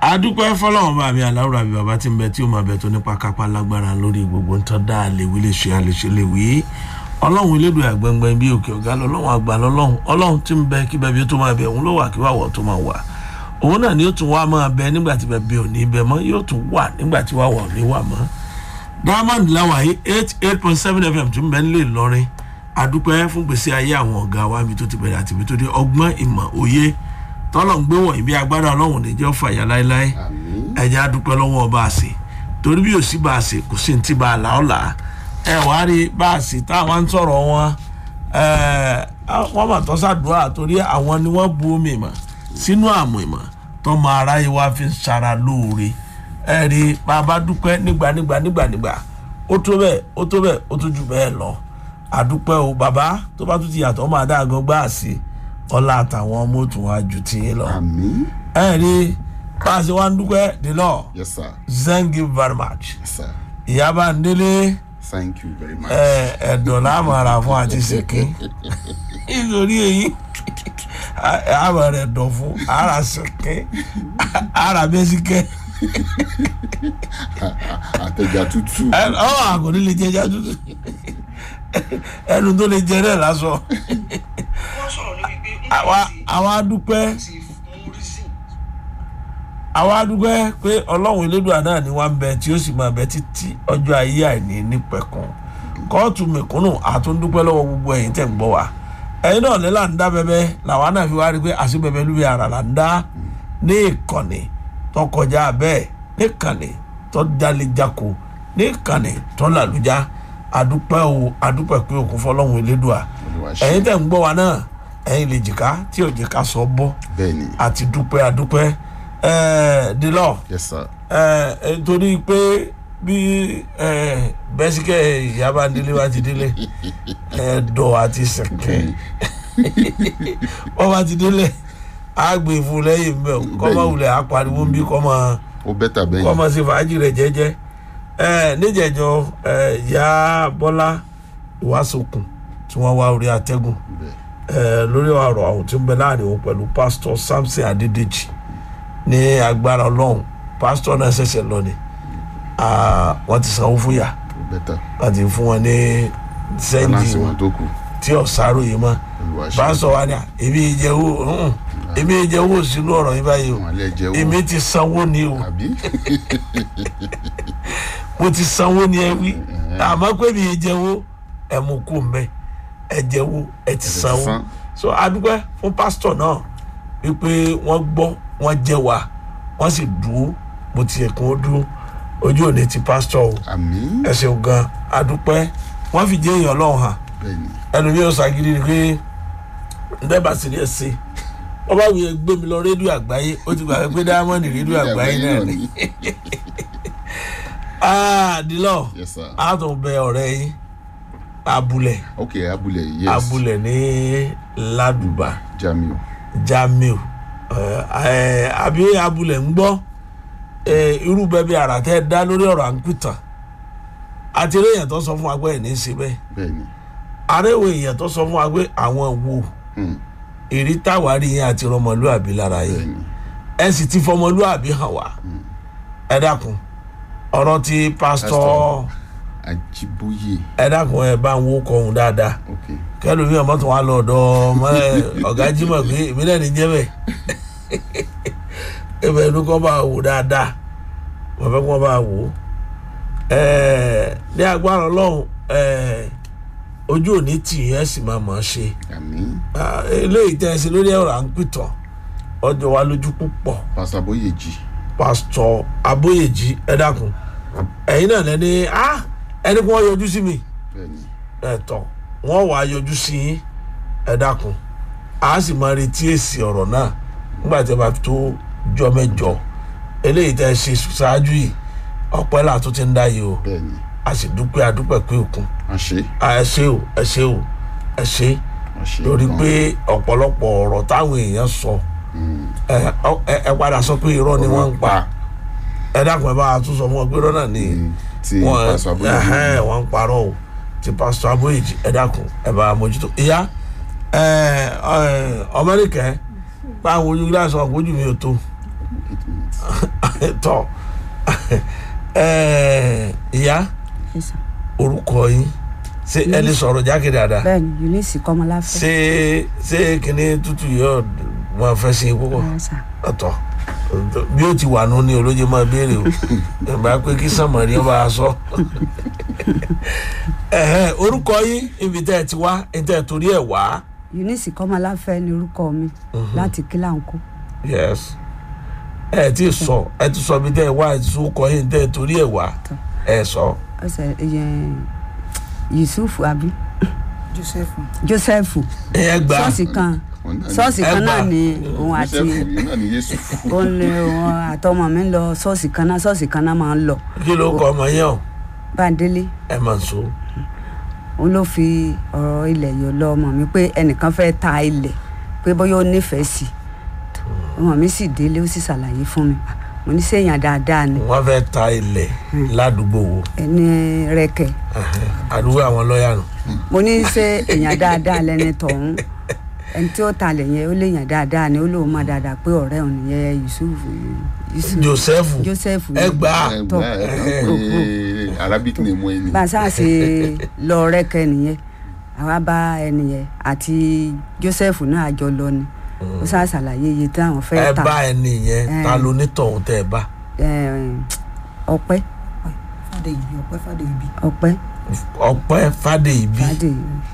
adúpẹ́ fọlọ́run bá mi aláwùrọ̀ àbí bàbá tí ń bẹ tí ó máa bẹ tó nípa kápá lágbára lórí gbogbo ń tọ́ dá àlèwí lè ṣe àlèṣe lè wí ọlọ́run elédò àgbẹ̀ngbẹ̀ bí òkè ọ̀gá lọ́lọ́run àgbà lọ́lọ́run ọlọ́run tí ń bẹ kí bẹ́ẹ̀ bí ó tó máa bẹ òun ló wà kí wàwọ̀ tó máa wà òun náà ni ó tún wá máa bẹ nígbà tí bẹ́ẹ̀ bí ò ní bẹ mọ́ yóò tún wà nígbà tí wàwọ̀ ò ní wà mọ́ diamond lawa yìí eight eight point seven fm tún bẹ nílé ìlọrin adúpẹ́ fún gbèsè ayé àwọn ọ̀gá wa mi tó ti bẹ̀rẹ̀ àti ibi tó dé ọgbọ́n ìmọ̀ òye tọ́lọ̀ ń gbé wọ̀nyí bí agbára ọlọ́run níjọ́ fàyà láéláé ẹ̀jẹ̀ adúpẹ́ lọ́wọ́ ọba àṣẹ torí bí òsì bá àṣẹ kò sí ní ti bá a là ọ́ là á ẹ wàá rí bá àṣẹ táwọn ń sọ̀rọ̀ wọn wọ́n mà tọ́ sàdúrà torí àwọn ni wọ́n bu omi ìmọ̀ sínú àmọ̀ ìmọ̀ tọ́mọ aráyé wa fi ń sara lóore ẹ rí bàbá dúpẹ́ nígbà nígbà nígbà nígbà ó tó bẹ́ẹ̀ ó tó bẹ́ẹ̀ ó tó jù bẹ́ẹ̀ lọ àdúpẹ́ o bàbá tó bá tún ti yàtọ̀ máa dá àgọ́ gbá àṣẹ ọlá àtàwọn ọmọ òtún wa jù tí yín lọ. Àmín. ẹ rí bá a ṣe wá ń dúpẹ́ the law Yes, sir. thank you very much. Yes, sir. ìyábà ń délé Thank you very much. ẹ̀dọ̀ lámàrà fún àti ṣèké nítorí èyí àmà rẹ̀ dọ̀ fún ara ṣèké ara bẹ́síkẹ́ Àtẹ̀jà tútù. ọ̀ àgọ́dé lè jẹ́ ẹja tútù ẹnu tó lè jẹ náà lásọ wọ́n sọ̀rọ̀ lórí pé ń àwa ti àwa dúpẹ́ ti mú reason àwa dúpẹ́ pé ọlọ́run elédùà náà ni wọ́n ń bẹ tí ó sì máa bẹ títí ọjọ́ ayé àìní nípẹ̀kun kóòtù mẹ̀kúnnù àtúndúpẹ́ lọ́wọ́ gbogbo ẹ̀yin tẹ̀ ń gbọ́ wa ẹ̀yin náà ní là ń dá bẹ́bẹ́ làwa náà fi wá rí pé àṣìbẹ̀bẹ̀ lórí ara là ń dá ní ìkànnì tó kọjá bẹ́ẹ̀ ní ìkànnì tó jalejako ní ìkànnì tó làlújá àdúpẹ́ o àdúpẹ́ pé òkú fọlọ́run elédùà Olúwa ṣe. ẹ̀yin tẹ̀ ń gbọ́ wa náà ẹ̀yin lè jìká tí ò jìká sọ bọ́ Bẹ́ẹ̀ni. àti dúpẹ́ àdúpẹ́ ẹ̀ẹ́ dìlọ́ọ̀ Yes, sir. ẹ ẹ torí pé bí ẹ bẹ́síkẹ́ ìyábá délé wá ti délé ẹ dọ̀ àti sẹ̀kẹ́ wọ́n bá ti délé á gbé fún lẹ́yìn mbẹ́ o kọ́ máa wulẹ̀ á pariwo ń bí kọ́ máa Ó bẹ́tà kọ́ bẹ́yìn. máa ṣe fàájì rẹ̀ jẹ́jẹ́ ẹ níjẹ̀jọ́ ẹ ìyá bọ́lá ìwásokùn tí wọ́n wá orí atẹ́gùn Bẹ́ẹ̀. ẹ lórí ọ̀rọ̀ àwọn tí ń bẹ láàrin òun pẹ̀lú pásítọ̀ samson adédèjì ní agbára ọlọ́run pásítọ̀ náà ṣẹ̀ṣẹ̀ lọ ni Ah, wọ́n ti sanwó fún yà Ó bẹ́tà. wọ́n ti fún wọn ní sẹ́ńdì Balance wọn tó kù. tí ọ̀sáró yìí mọ́ Olúwa ṣe. pásítọ̀ wa ni à, èmi ìjẹ́wó èmi ìjẹ́wó sínú ọ̀rọ̀ yìí báyìí o Àwọn alẹ́ jẹ́ wò. èmi ti sanwó ni o Àbí? mo ti sanwó ni ẹ wí àmọ́ pé mi ìjẹ́wó ẹ mú kú mbẹ́ ẹ jẹ́wó ẹ ti sanwó san. so adúpẹ́ fún pásítọ̀ náà wípé wọ́n gbọ́ wọ́n jẹ́ wa wọ́n sì dúró bó ti yẹ kí wọ́n dúró ojú òní ti pásítọ̀ o Àmín. ẹ ṣeun gan adúpẹ́ wọ́n fi jẹ́ èèyàn ọlọ́run hàn Bẹ́ẹ̀ni. ẹlòmíì ó ṣàgídí ni pé ndẹ́bà sì ní ẹsẹ̀ wọ́n bá wuyẹ gbé mi lọ rédíò àgbáyé ó ti gbà pé dáhámọ́nì rédíò àgbáyé náà ni ah dilọ Yes, sir. a tún bẹ ọ̀rẹ́ yín abúlẹ̀ Okay, abúlé. Yes. abúlẹ̀ ní ládùbà Jamiu. jamiu ẹ ẹ àbí abúlẹ̀ ń gbọ́ ẹ irú bẹ́ẹ̀ bí ara tẹ́ dá lórí ọ̀rọ̀ à ń pìtàn àti eré èèyàn tó sọ fún wa pé ẹ̀ ní í ṣe bẹ́ẹ̀ Bẹ́ẹ̀ni. aréwò èèyàn tó sọ fún wa pé àwọn wo Hmm. èrí táwárí yẹn àti ọmọlúàbí lára yẹn Bẹ́ẹ̀ni. ẹ sì ti fọmọlúàbí hàn wá ẹ dákun ọ̀rọ̀ tí pásítọ̀ Pásítọ̀. Ajiboye. ẹ dákun ẹ bá ń wó kọhún dáadáa Okay. kẹlòmíì ọmọ tó wà lọ ọ̀dọ̀ ọmọ ẹ ọ̀gá jimoh pé èmi náà ní jẹ́ bẹ́ẹ̀ ẹ bẹ́ẹ̀ ló kọ́ bá wò dáadáa wọ́n fẹ́ kọ́ bá wò ẹ ní agbára ọlọ́run ẹ ojú òní tì yẹn sì máa mọ̀ ọ́ ṣe Àmín. Ah, eléyìí tẹ́ ẹ sí lórí ọ̀rọ̀ à ń pìtàn ọjọ́ wa lójú púpọ̀ Pastor Aboyeji. pásítọ̀ abóyèjì ẹ dákun ẹ̀yin náà lẹ́ni ah ẹni kí wọ́n yọjú sí mi Bẹ́ẹ̀ni. ẹ̀tọ́ wọ́n wàá yọjú sí yín ẹ dákun a sì máa retí èsì ọ̀rọ̀ náà nígbà tí a bá tó jọ mẹ́jọ eléyìí tẹ́ ẹ ṣe ṣáájú yìí ọpẹ́ là tó ti ń dá yìí o Bẹ́ẹ̀ni. a sì dúpẹ́ adúpẹ́ pé òkun Wọ́n ṣe. a ẹ ṣe o ẹ ṣe o ẹ ṣe Wọ́n ṣe. lórí gan. pé ọ̀pọ̀lọpọ̀ ọ̀rọ̀ táwọn èèyàn sọ ẹ ẹ ẹ padà sọ pé irọ́ ni wọ́n ń pa ẹ dákun ẹ bá a tún sọ fún ọ pé irọ́ náà ni Ti wọ́n Pastor Aboyeji. ẹhẹ́n, wọ́n ń parọ́ o ti pásítọ̀ abóyèjì ẹ dákun ẹ bá a mójútó ìyá ẹ ẹ ọmọdékẹ́ báwo ojú gíláàsì ọkọ̀ ojú mi ò tó Eight minutes. tọ ẹ ìyá Yes, sir. orúkọ yín ṣé ẹ lè sọ̀rọ̀ jákè dáadáa bẹ́ẹ̀ni eunice kọ́mọláfẹ́ ṣé ṣé kíní tútù yóò wọn fẹ́ sí púpọ̀ Yes, sir. ọ̀tọ̀ bí ó ti wà nù ní olóye máa béèrè o ìgbà pé kí sàmọ̀rí ọba aṣọ Ẹ̀hẹ́, orúkọ yín ibi tẹ́ ẹ ti wá ẹ tẹ́ ẹ torí ẹ̀ wá eunice kọ́mọláfẹ́ ni orúkọ mi láti kílàńkó yes ẹ ti sọ ẹ ti sọ ibi tẹ́ ẹ wá ẹ ti sọ orúkọ yín tẹ́ ẹ torí ẹ̀ wá ẹ sọ ọsẹ ìyẹn yusuf abi joseph joseph ẹ gbà ṣọ́ọ̀ṣì kan Òun náà ni- ṣọ́ọ̀ṣì kan Ẹgbà. náà ni òun àti Joseph yìí náà ni Yéṣu. òun ni òun àtọmọ mi ń lọ ṣọ́ọ̀ṣì kan náà ṣọ́ọ̀ṣì kan náà máa ń lọ kí ló kọ ọmọ yẹn o báńdélé ẹ máa sọ òun ló fi ọ̀rọ̀ ilẹ̀ yọ lọ ọmọ mi pé ẹnìkan fẹ́ ta ilẹ̀ pé bóyá ó nífẹ̀ẹ́ sí i ọmọ mi sì délé ó sì ṣàlàyé fún mi mo ní sèèyàn dáadáa ni wọn fẹ́ ta ilẹ̀ ládùúgbò wo ẹni rẹkẹ Ẹ̀hẹ́, àdúgbò àwọn lọ́ọ̀yà nù mo ní ṣe èèyàn dáadáa lẹni tọ̀hún ẹni tí ó ta lẹ̀ yẹn ó lè yàn dáadáa ni ó lóun mọ̀ dáadáa pé ọ̀rẹ́ òun nìyẹn yusuf yusuf joseph joseph ẹ gbà Ẹ tọ gbà ẹ kàn pé Arabic name wọn ni. bá a sáà ṣe lọ rẹkẹ nìyẹn àwa bá ẹni yẹn àti joseph náà àjọ lọ ni ó sáà ṣàlàyé iye tí àwọn ẹ fẹ́ ta bá ẹni yẹn ta ló ní tọ̀hún tẹ́ ẹ bá Eh, ọpẹ́ fàdéyìí ọpẹ fàdéyìí ọpẹ́ ọpẹ́ fàdéyìbí fàdé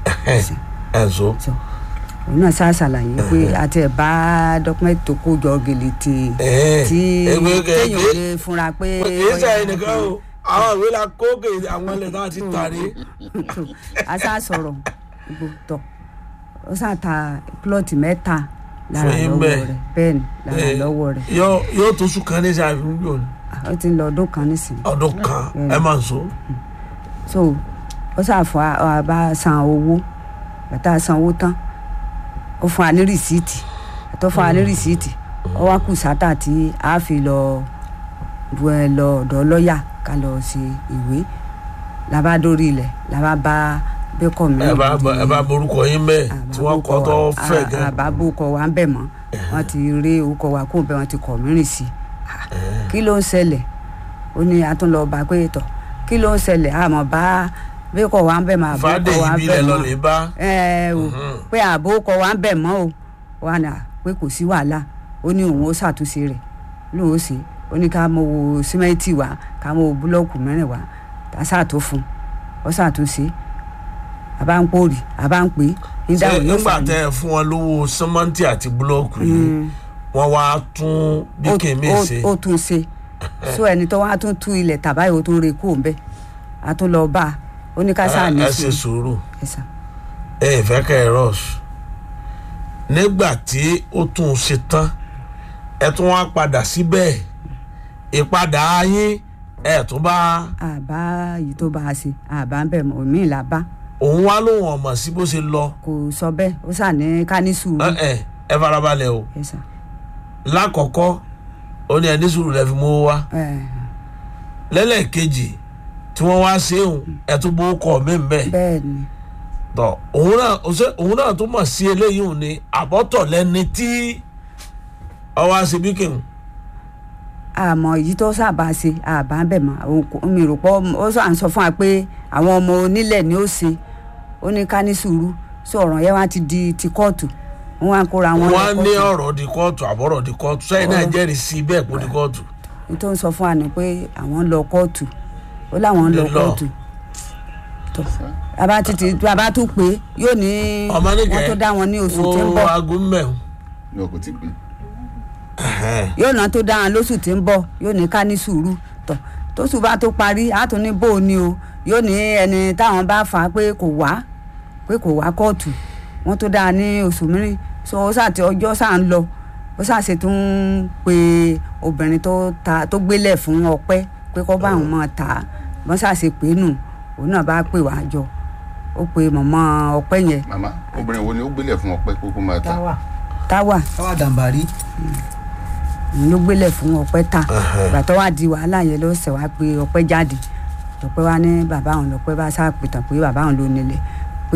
ẹ sọ sọ òun náà sáà ṣàlàyé pé àti ẹ̀ bá dọ́kúmẹ́ntì tó kó jọ gèlè tè ẹ tí ẹgbẹ́ téèyàn kẹ̀kẹ́ lè fúnra pé kì í sẹ́yìn nìkan o àwọn ìwé la kó kè àwọn ilẹ̀ náà ti tàrí a sá sọ̀rọ̀ gbogbo tọ̀ ó sá ta plọ́ọ̀tì mẹ́ta lára Fún yín lọ́wọ́ bẹ́ẹ̀. rẹ̀ bẹ́ẹ̀ ni lára Eh, lọ́wọ́ rẹ̀ yóò yóò tó sùn kan ní sáà fún yóò ní ó ti ń lọ ọdún kan nísìnyí ọdún kan ẹ máa ń sọ so ó sá fún a bá san owó bàtà san owó tán ó fún wa ní rìsíìtì àtọ́ fún wa ní rìsíìtì ó wá kù sátà tí a fi lọ bu ẹ lọ ọ̀dọ̀ lọ́ọ̀yà ká lọ ṣe ìwé làbá dórí ilẹ̀ làbá bá bẹ́kọ̀ mi ẹ bá ẹ bá borúkọ yín bẹ́ẹ̀ tí wọ́n kọ́ tó fẹ̀ gan àbábò kọ wa ń bẹ̀ mọ́ wọ́n ti rí orúkọ wa kó bẹ́ẹ̀ wọ́n ti kọ̀ mírìn sí i kí ló ń ṣẹlẹ̀ ó ní atúnlọ́ọ̀bá pé tọ̀ kí ló ń ṣẹlẹ̀ àmọ́ bá bẹ́kọ̀ wa ń bẹ̀ mọ́ àbó kọ wa ń fàdéyìbí bẹ̀ lẹ lọ mọ́ lè bá ẹ o pé àbó kọ wa ń bẹ̀ mọ́ o wa nà pé kò sí wàhálà ó ní òun ó ṣàtúnṣe rẹ̀ lóun ó ṣe ó ní ká mọ wo símẹ́ǹtì wa ká mọ wo búlọ́ọ̀kù mẹ́rin wa tá a ṣàtó fún ó ṣàtúnṣe àbá ń pòrì àbá ń pè é ní ṣé dáhùn yóò nígbà ṣàyẹ̀. tẹ ẹ fún wọn lówó sẹmọǹtì àti búlọọkù yìí wọn wá tún bí ó- kèmí ó- ṣe ó tún ṣe so ẹni tó wá tún tú ilẹ̀ tàbá yìí ó tún re kú òǹbẹ a tún lọ bá a ó ní ká sáà ní ẹ ṣe sùúrù sùúrù ẹ sà ẹ ẹ fẹ́ kẹ́ ẹ rush nígbà tí ó tún un ṣe tán ẹ tún wá padà síbẹ̀ ìpadà yín ẹ tún bá àbá yìí tó bá a ṣe àbá ń bẹ̀ mọ́ òmíì là bá òun wá lóhùn ọmọ sí bó ṣe lọ kò sọ bẹ́ẹ̀ ó sà ní ká ní sùúrù ẹ ẹ ẹ farabalẹ̀ o ẹ sà lákọ̀ọ́kọ́ ó ní ẹni sùúrù lẹ́ fi mú wá ẹ lẹ́lẹ́kejì tí wọ́n wá sí òun ẹ tún bó kọ́ mí bẹ́ẹ̀ bẹ́ẹ̀ ni tọ òun náà ṣe òun náà tún mọ̀ sí eléyìí òun ni àbọ̀tọ̀ lẹ́ni tí ọwọ́ àṣebíkìn àmọ́ yìí tó sábà ṣe àbá ń bẹ̀ mọ́ òun kò- mi rò pọ̀ ó sà ń sọ fún wa pé àwọn ọmọ onílẹ̀ ni ó ṣe ó ní ká ní sùúrù sí ọ̀rọ̀ yẹn wá ti di ti kóòtù wọ́n wá ń kóra wọn lọ wọ́n ní kóòtù. ọ̀rọ̀ di kóòtù àbọ̀rọ̀ di kóòtù sẹ́yìn náà Ọ̀rọ̀. jẹ́rìí sí bẹ́ẹ̀ kó di kóòtù n tó ń sọ fún wa ni pé àwọn ń lọ kóòtù ó láwọn ń lọ Lè lọ. kóòtù tó bàbá títí bàbá tún pé yóò ní ọmọ nìkẹ́ wọn tó dá wọn ní oṣù tí ń wo bọ̀ aago mẹ́rin ní ọkọ̀ tí gbé. yóò náà tó dá wọn lóṣù tí ń bọ̀ yóò ní ká ní sùúrù tó tóṣù bá tó parí á tún ní bó o ní o yóò ní ẹni táwọn bá fà á pé kò wá pé kò wá kóòtù wọn tó dá a ní oṣù mìíràn so ó sàti ọjọ́ sà ń lọ ó sàṣe tún ń pe obìnrin tó ta tó gbélẹ̀ fún ọpẹ́ pé kó bá àwọn máa tà á wọ́n sàṣe pé nù òun náà bá pè wá jọ ó pe mọ̀mọ́ ọpẹ́ yẹn màmá obìnrin wo ni ó gbélé fún ọpẹ kókó máa ta. táwa táwà táwa dàmbàrí òun ló gbélẹ̀ fún ọpẹ́ ta ìgbà tó wá di wàhálà yẹn ló ṣẹ̀ wá pé ọpẹ́ jáde ọpẹ́ wá ní bàbá òun lọ́pẹ́ bá ṣàpìtàn pé bàbá òun ló nílẹ̀ pé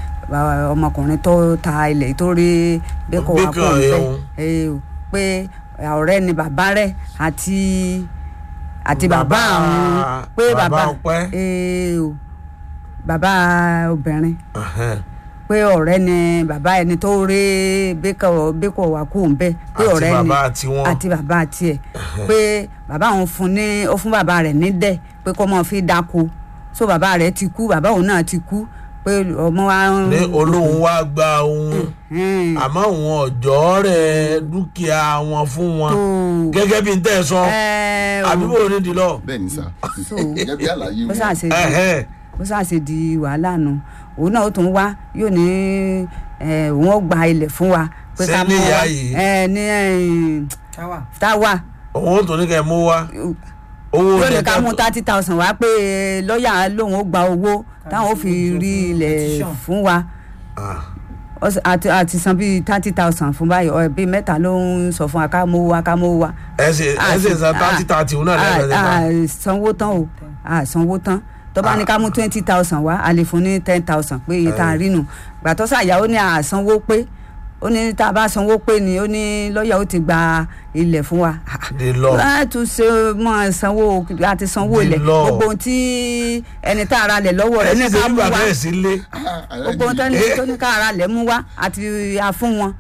bàbá- ọmọkùnrin tó ta ilẹ̀ tó rí bẹ́kọ̀ wá Bíkọ̀ kó ń bẹ́ ẹ̀hún. ẹ o pé ọ̀rẹ́ ni bàbá rẹ̀ àti àti bàbá Bàbá- àwọn pé bàbá bàbá Ọpẹ́. ee o bàbá obìnrin Ẹhẹ́n. pé ọ̀rẹ́ ni bàbá ẹni tó rí bíkọ̀ bíkọ̀ wà kú ń bẹ́ pé Àti ọ̀rẹ́ ni bàbá tiwọn. àti bàbá tiẹ̀ pé bàbá òun fún ní ó fún bàbá rẹ̀ ní dẹ̀ pé kó máa fi dáko so bàbá rẹ̀ ti kú bàbá òun náà ti kú pé ọmọ wa ń. ní olóhùn wá gba ohun Hmm. àmọ́ àwọn ọ̀jọ́ rẹ̀ dúkìá wọn fún wọn tó gẹ́gẹ́ bí n tẹ́ ẹ sọ ẹ o àbí bò ní di lọ. bẹ́ẹ̀ ni sà So, gẹ́gẹ́ bí àlàyé bó wọn ṣàṣe di Ẹhẹ́n. bó ṣàṣe di wàhálà nu òun náà ó tún wá yóò ní ẹ, òun ó gba ilẹ̀ fún wa pé ká Sẹ́ni mú ìyá wa yìí. ẹ ní ẹ, táwa táwa òun ó tún ní kẹ́ ẹ mú wá owó yóò ní ilẹ̀ ká tẹ́- mú thirty thousand wá pé lọ́ọ̀yà lòun ó gba owó táwọn ó fi rí ilẹ̀ petition. fún wa Ah. Ó sì- àti àti san bíi thirty thousand fún báyìí ọ bíi mẹ́ta ló ń sọ fún wa ká mówó wa ká mówó wa. ẹ ṣe ẹ ṣe san thirty thirty òun náà lẹ́ẹ̀kan nípa. a sanwó tán o a sanwó tán tó bá ní ká mú twenty thousand wá a lè fún ní ten thousand pé iye tá a rí nù gbàtọ́ sàyà ó ní a sanwó pé ó ní tá a bá sanwó pé ni ó ní lọ́ọ̀yà ó ti gba ilẹ̀ fún wa. The law. láti ṣe mọ́ sanwó àti sanwó The ilẹ̀ law. gbogbo ohun tí ẹni tá a ra lẹ̀ lọ́wọ́ ẹ rẹ̀ ní sì ṣe ká bí mú bàbá wa ẹ̀ sí lé. gbogbo ohun tẹ́ni tó ní ká ara lẹ̀ mú wa àti àfún wọn.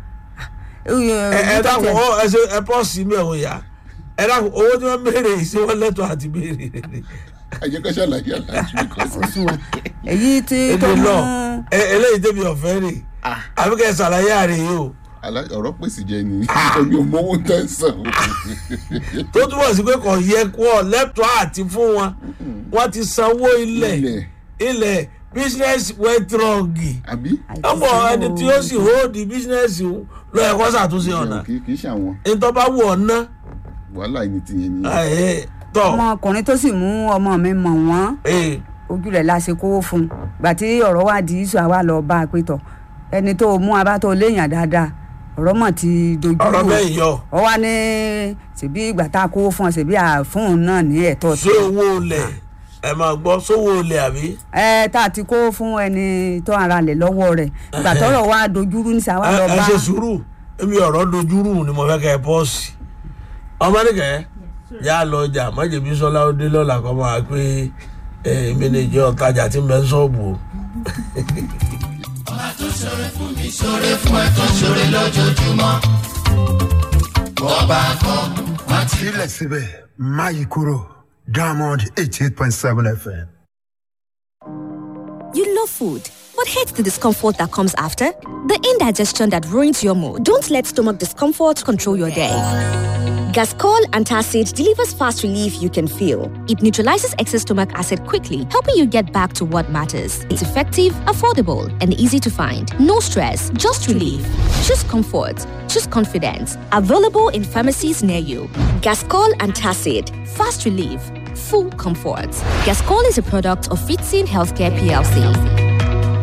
ẹ ẹ dákun ọ ẹ ṣe ẹ pọ́ sí mi ẹ̀wọ̀n ìyá ẹ dákun owó tí wọ́n béèrè yìí ṣé wọ́n lẹ́tọ̀ọ́ àti béèrè rẹ̀. àjẹkẹ́ ṣàlàyé àlàyé because Oṣù wa. èyí tí tó èdè mú lọ ẹ eléyìí tẹ́bi ọ̀fẹ́ rè àbí kẹ́ ẹ ṣàlàyé àrè yìí o àlà- ọ̀rọ̀ pèsè jẹ ni omi ò mọ́wó tẹ́ ń sàn o. tó túbọ̀ sí pé kò yẹ kó ọ lẹ́tọ̀ọ́ àti fún wọn wọ́n ti sanwó ilẹ̀ Ilẹ̀. ilẹ̀ business went wrong àbí ọmọ ẹni tí ó sì hold business lọ ẹ̀kọ́ ṣàtúnṣe ọ̀nà kì í ṣàwọn ìtọ́ bá wù ọ́ ná wàhálà ẹni tìyẹn ni ẹ̀ tọ́ ọmọkùnrin tó sì mú ọmọ mi mọ̀ wọ́n ẹ̀ ojú rẹ̀ la ṣe kówó fún un gbà tí ọ̀rọ̀ wá di iṣu àwa lọ bá a pé tọ̀ ẹni tó mú abá tó léèyàn dáadáa ọ̀rọ̀ mọ̀ ti dojú ọ̀rọ̀ rú bẹ́ẹ̀ yọ ọ wá ní ṣèbí ìgbà tá a kówó fún ọ ṣèbí àfún un náà ní ẹ̀tọ́ ṣé owó lẹ̀ ẹ máa gbọ́ sówó lẹ̀ àbí ẹ tá a ti kówó fún ẹni tó ara lẹ̀ lọ́wọ́ rẹ̀ ìgbà tọ́rọ̀ wá dojú rú ní sàwa ẹ lọ ẹ bá ṣe sùúrù èmi ọ̀rọ̀ dojúrú ni mo fẹ́ kẹ́ ẹ pọ́ọ̀sì ọmọ nìkẹ́ yà á lọ ọjà májèbí sọlá ó dé lọ́la kọ́ máa pé ẹ èmi lè jẹ́ ọ̀tajà tí ń bẹ ń sọ́ọ̀bù o. sílẹ̀ síbẹ̀ máyì kúrò diamond eighty eight point seven fm. You love food, but hate the discomfort that comes after? The indigestion that ruins your mood. Don't let stomach discomfort control your day. Gascol Antacid delivers fast relief you can feel. It neutralizes excess stomach acid quickly, helping you get back to what matters. It's effective, affordable, and easy to find. No stress, just relief. Choose comfort. Choose confidence. Available in pharmacies near you. Gascol Antacid. Fast relief. Full comfort. Gascol is a product of Fitzin Healthcare PLC.